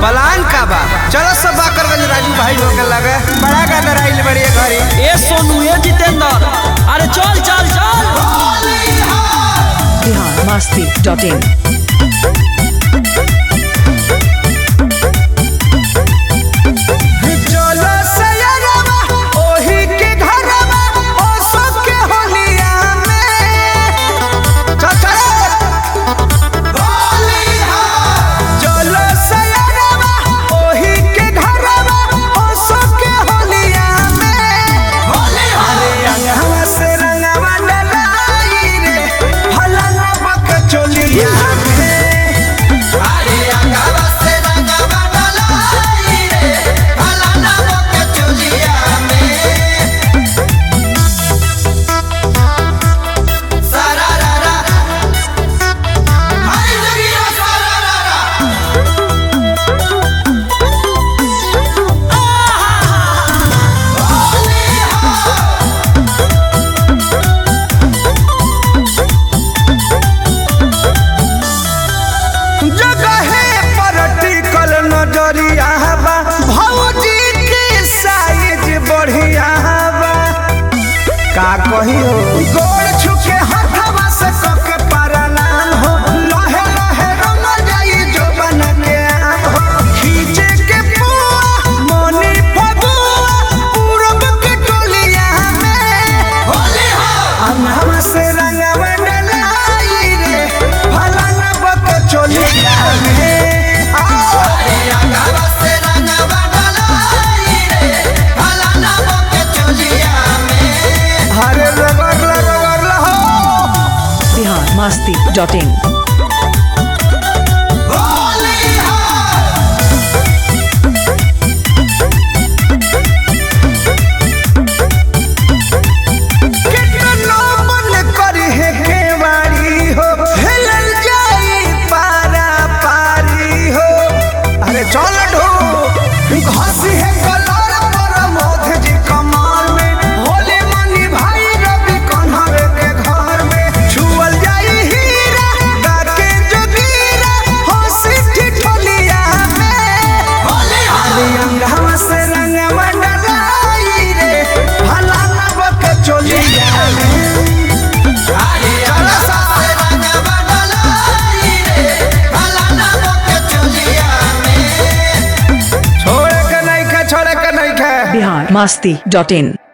plan का बा चलो सब बाकरगंज राजू भाई लोग के लगे बड़ा का दराइल बड़ी घरी ए सोनू ए जितेंद्र अरे चल चल चल बिहार मस्ती डॉट इन चलो सयरवा ओही के घरवा ओ सब के होलिया में चल चल चलो सयरवा ओही के घरवा ओ सब के होलिया में अरे अंगवा से रंगवा डलाई रे फलाना बक चोलिया में अरे अंगवा से रंगवा डलाई रे फलाना बक चोलिया में सारा रा रा हाय जगिया सारा रा रा जगहे पर टिकल नजरिया बा भौजी के साइज बढ़िया बा का कही हो गोड़ छुके हथवा से कके परनाम हो लहे लहे रंग जाई जो बन के आम हो खींचे के पुआ मोनी फगुआ पूरब के टोलिया में होली हो अनहवा से रंगवा डलाई रे फलाना बक चोलिया में आओ रे अंगवा से रंगवा डलाई रे फलाना बक चोलिया में हरे रगड़ रगड़ हो बिहार मस्ती डॉट इन कितना मन करी है केवाड़ी हो हिलल जाई पारा पारी हो अरे चल ढो घसी है कलर पर मोध जी कमाल में होले मनी भाई रवि कन्हवे के घर में छुअल जाई हीरा गाके जोगीरा हंसी ठिठोलिया में होले अरे अंगवा से रंगवा डलाई रे फलाना बक चोलिया में चला सा से रंगवा डलाई रे फलाना बक चोलिया में छोड़े के नहीं खे छोड़े के नहीं खे बिहार मस्ती डॉट इन